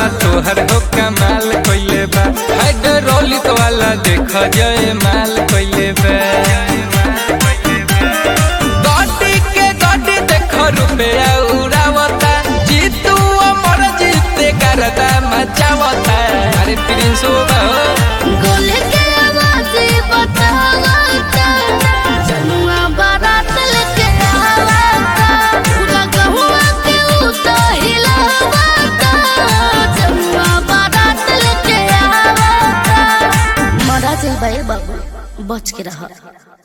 तोहर हो कमाल कइले बा हाइड्रोलिक वाला देख जय माल कइले बा गाड़ी के गाड़ी देख रुपया उड़ावता जीतू अमर जीते करदा मचावता अरे प्रिंस हो गोले के आवाज बतावता जनुआ बारात लेके आवता पूरा गहुआ के उतो हिलावता जनुआ बारात लेके आवता मरा चल बाबू बच के रह